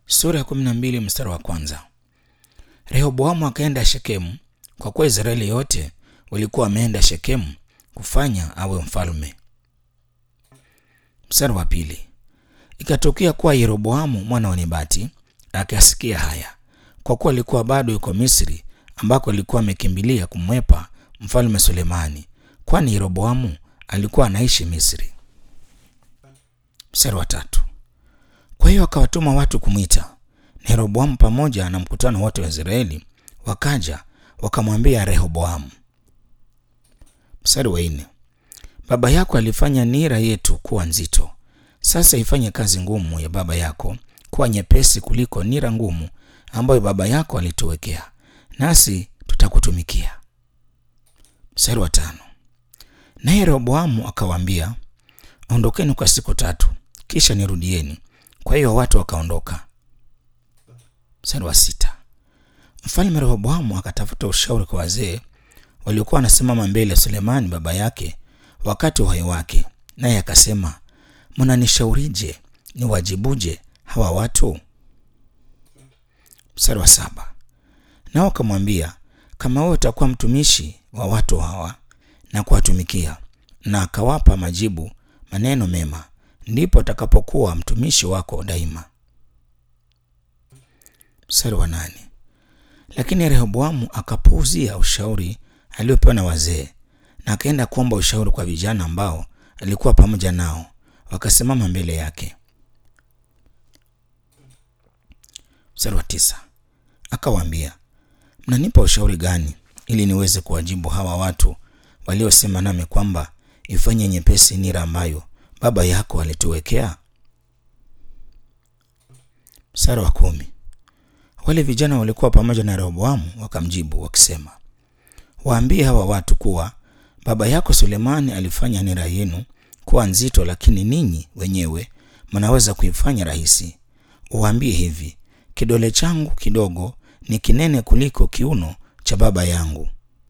sura ya kumi na mbili mstari wa kwanza. Rehoboamu akaenda Shekemu, kwa kuwa Israeli yote walikuwa wameenda Shekemu kufanya awe mfalme. Mstari wa pili. Ikatokea kuwa Yeroboamu mwana wa Nebati akasikia haya, kwa kuwa alikuwa bado yuko Misri, ambako alikuwa amekimbilia kumwepa mfalme Sulemani, kwani Yeroboamu alikuwa anaishi Misri. Mstari wa tatu. Kwa hiyo akawatuma watu kumwita na Yeroboamu pamoja na mkutano wote wa Israeli wakaja wakamwambia Rehoboamu. Mstari wa nne. Baba yako alifanya nira yetu kuwa nzito, sasa ifanye kazi ngumu ya baba yako kuwa nyepesi kuliko nira ngumu ambayo baba yako alituwekea, nasi tutakutumikia. Mstari wa tano. Naye Rehoboamu akawaambia, ondokeni kwa siku tatu, kisha nirudieni. Kwa hiyo watu wakaondoka. Mstari wa sita. Mfalme Rehoboamu akatafuta ushauri kwa wazee waliokuwa wanasimama mbele ya Sulemani baba yake wakati wa uhai wake, naye akasema, mnanishaurije niwajibuje hawa watu? Mstari wa saba. Nao akamwambia, kama wewe utakuwa mtumishi wa watu hawa na kuwatumikia, na akawapa majibu maneno mema, ndipo atakapokuwa mtumishi wako daima. Mstari wa nane. Lakini Rehoboamu akapuuzia ushauri aliopewa na wazee na akaenda kuomba ushauri kwa vijana ambao alikuwa pamoja nao, wakasimama mbele yake. Mstari wa tisa. Akawaambia, mnanipa ushauri gani ili niweze kuwajibu hawa watu waliosema nami kwamba ifanye nyepesi nira ambayo baba yako alituwekea? Mstari wa kumi. Wale vijana walikuwa pamoja na Rehoboamu wakamjibu wakisema, waambie hawa watu kuwa baba yako Sulemani alifanya nira yenu kuwa nzito, lakini ninyi wenyewe mnaweza kuifanya rahisi. Uwaambie hivi, kidole changu kidogo ni kinene kuliko kiuno cha baba yangu.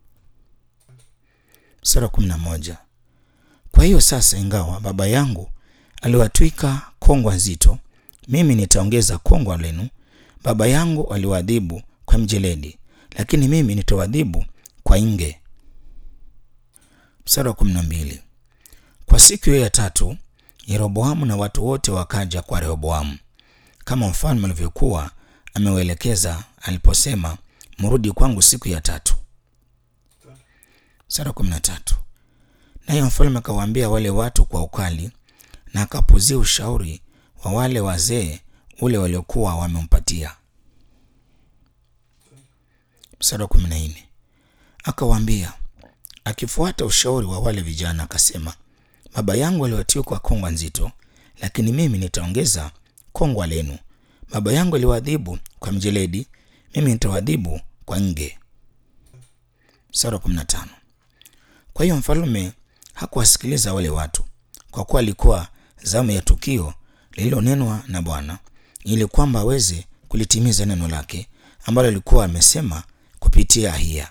Sura kumi na moja. Kwa hiyo sasa, ingawa baba yangu aliwatwika kongwa nzito, mimi nitaongeza kongwa lenu. Baba yangu aliwaadhibu kwa mjeledi, lakini mimi nitawadhibu kwa inge. Mstari wa kumi na mbili. Kwa siku hiyo ya tatu, Yeroboamu na watu wote wakaja kwa Rehoboamu kama mfalme alivyokuwa ameuelekeza aliposema, mrudi kwangu siku ya tatu. Mstari wa kumi na tatu. Naye mfalme akawaambia wale watu kwa ukali, na akapuzia ushauri wa wale wazee ule waliokuwa wamempatia. Mstari wa kumi na nne. Akawaambia akifuata ushauri wa wale vijana, akasema, baba yangu aliwatwika kongwa nzito, lakini mimi nitaongeza kongwa lenu. Baba yangu aliwaadhibu kwa mjeledi, mimi nitawadhibu kwa nge. Mstari wa kumi na tano. Kwa hiyo mfalume hakuwasikiliza wale watu, kwa kuwa alikuwa zamu ya tukio lililonenwa na Bwana ili kwamba aweze kulitimiza neno lake ambalo alikuwa amesema kupitia Ahiya.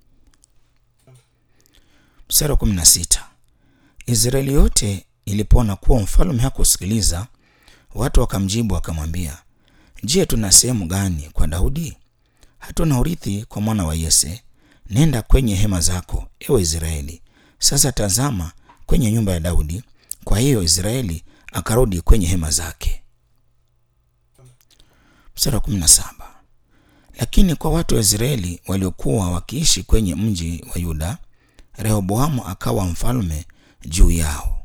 Mstari wa kumi na sita. Israeli yote ilipoona kuwa mfalme hakusikiliza, watu wakamjibu wakamwambia, Je, tuna sehemu gani kwa Daudi? Hatuna urithi kwa mwana wa Yese. Nenda kwenye hema zako, ewe Israeli. Sasa tazama kwenye nyumba ya Daudi. Kwa hiyo Israeli akarudi kwenye hema zake. Mstari wa kumi na saba. Lakini kwa watu wa Israeli waliokuwa wakiishi kwenye mji wa Yuda, Rehoboamu akawa mfalme juu yao.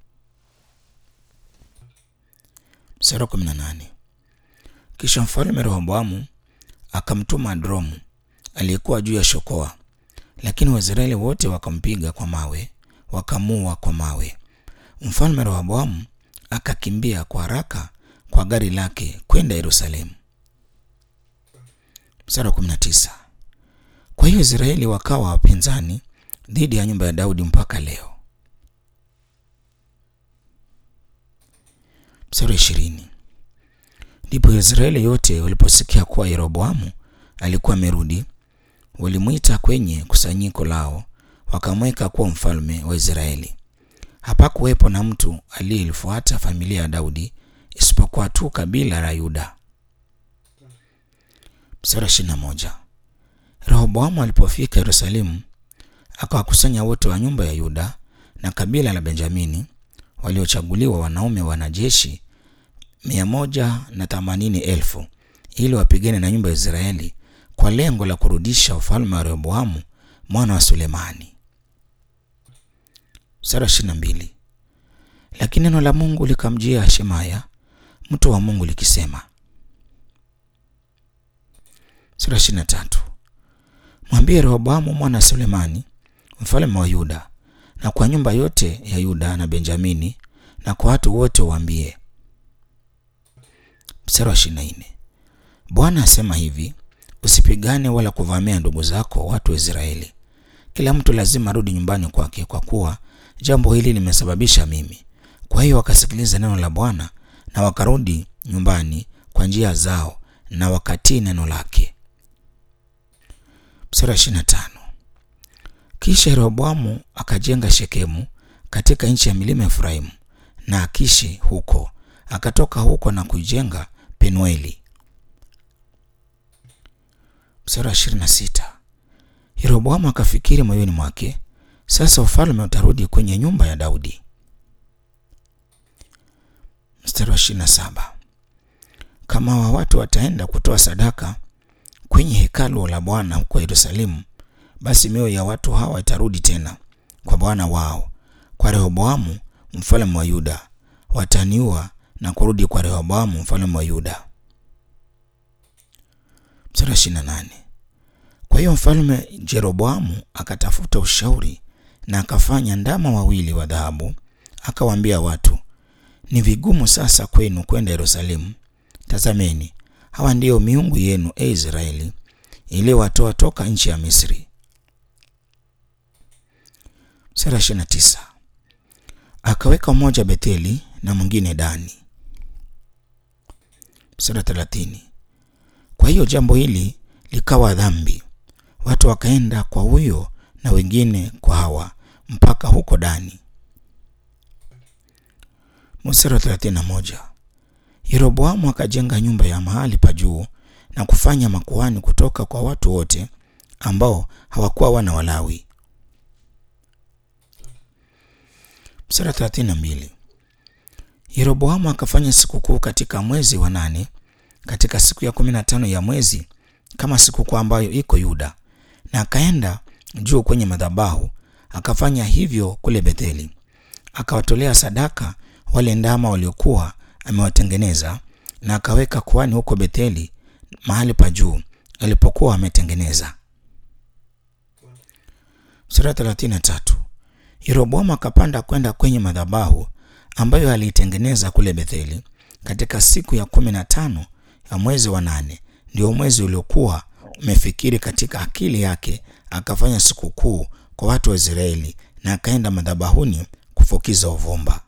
Mstari wa kumi na nane. Kisha mfalme Rehoboamu akamtuma Adromu aliyekuwa juu ya shokoa, lakini Waisraeli wote wakampiga kwa mawe, wakamua kwa mawe. Mfalme Rehoboamu akakimbia kwa haraka kwa gari lake kwenda Yerusalemu. Mstari wa 19. Kwa hiyo Israeli wakawa wapinzani dhidi ya nyumba ya Daudi mpaka leo. Mstari wa ishirini. Ndipo Israeli yote waliposikia kuwa Yeroboamu alikuwa amerudi, walimwita kwenye kusanyiko lao, wakamweka kuwa mfalme wa Israeli. Hapakuwepo na mtu aliyelifuata familia ya Daudi isipokuwa tu kabila la Yuda. Mstari wa ishirini na moja. Rehoboamu alipofika Yerusalemu, akawakusanya wote wa nyumba ya Yuda na kabila la Benjamini waliochaguliwa wanaume wanajeshi mia moja na themanini elfu ili wapigane na nyumba ya Israeli kwa lengo la kurudisha ufalme wa Rehoboamu mwana wa Sulemani. Mstari wa ishirini na mbili. Lakini neno la Mungu likamjia Shemaya mtu wa Mungu likisema. Mstari wa ishirini na tatu. Mwambie Rehoboamu mwana wa Sulemani mfalme wa Yuda na kwa nyumba yote ya Yuda na Benjamini na kwa watu wote waambie. Mstari wa ishirini na nne. Bwana asema hivi, usipigane wala kuvamia ndugu zako watu wa Israeli. Kila mtu lazima arudi nyumbani kwake, kwa kuwa jambo hili limesababisha mimi. Kwa hiyo wakasikiliza neno la Bwana na wakarudi nyumbani kwa njia zao na wakatii neno lake. Mstari wa ishirini na tano. Kisha Rehoboamu akajenga Shekemu katika nchi ya milima ya Efraimu na Akishi huko, akatoka huko na kuijenga Penueli. Mstari wa ishirini na sita. Yeroboamu akafikiri moyoni mwake, sasa ufalme utarudi kwenye nyumba ya Daudi. Mstari wa ishirini na saba. Kama wa watu wataenda kutoa sadaka kwenye hekalu la Bwana huko Yerusalemu, basi mioyo ya watu hawa itarudi tena kwa bwana wao, kwa Rehoboamu mfalme wa Yuda. Wataniua na kurudi kwa Rehoboamu mfalme wa Yuda. Mstari wa ishirini na nane. Kwa hiyo mfalme Jeroboamu akatafuta ushauri na akafanya ndama wawili wa dhahabu, akawaambia watu, ni vigumu sasa kwenu kwenda Yerusalemu. Tazameni, hawa ndiyo miungu yenu, e Israeli, iliyowatoa toka nchi ya Misri. Mstari wa ishirini na tisa. Akaweka mmoja Betheli na mwingine Dani. Mstari wa thelathini. Kwa hiyo jambo hili likawa dhambi, watu wakaenda kwa huyo na wengine kwa hawa mpaka huko Dani. Mstari wa thelathini na moja. Yeroboamu akajenga nyumba ya mahali pa juu na kufanya makuhani kutoka kwa watu wote ambao hawakuwa wana wa Lawi. Mstari wa thelathini na mbili. Yeroboamu akafanya sikukuu katika mwezi wa nane katika siku ya kumi na tano ya mwezi kama sikukuu ambayo iko Yuda, na akaenda juu kwenye madhabahu akafanya hivyo kule Betheli, akawatolea sadaka wale ndama waliokuwa amewatengeneza, na akaweka kuhani huko Betheli mahali pa juu alipokuwa ametengeneza. Sura thelathini na tatu. Yeroboamu akapanda kwenda kwenye madhabahu ambayo aliitengeneza kule Betheli katika siku ya kumi na tano ya mwezi wa nane, ndio mwezi uliokuwa umefikiri katika akili yake. Akafanya sikukuu kwa watu wa Israeli na akaenda madhabahuni kufukiza uvumba.